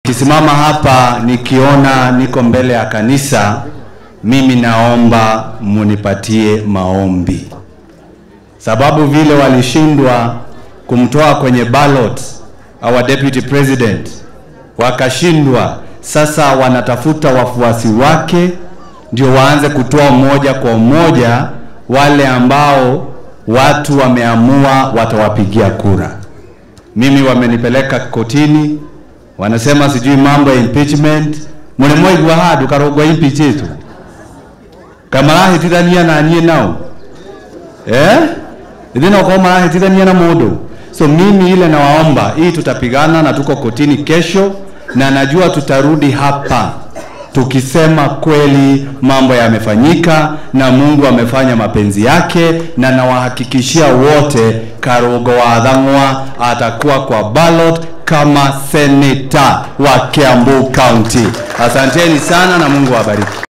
Kisimama hapa nikiona niko mbele ya kanisa, mimi naomba munipatie maombi, sababu vile walishindwa kumtoa kwenye ballot our deputy president, wakashindwa. Sasa wanatafuta wafuasi wake ndio waanze kutoa moja kwa moja wale ambao watu wameamua watawapigia kura. Mimi wamenipeleka kotini, wanasema sijui mambo ya impeachment mulimwaigua handu karogwa impeachitu kamarahitithania na niĩ nao eh ithi no korwo marahitithania na mũndũ so mimi ile nawaomba hii tutapigana na tuko kotini kesho na najua tutarudi hapa tukisema kweli mambo yamefanyika na Mungu amefanya mapenzi yake, na nawahakikishia wote Karugo wa Thang'wa atakuwa kwa ballot kama seneta wa Kiambu County. Asanteni sana na Mungu awabariki.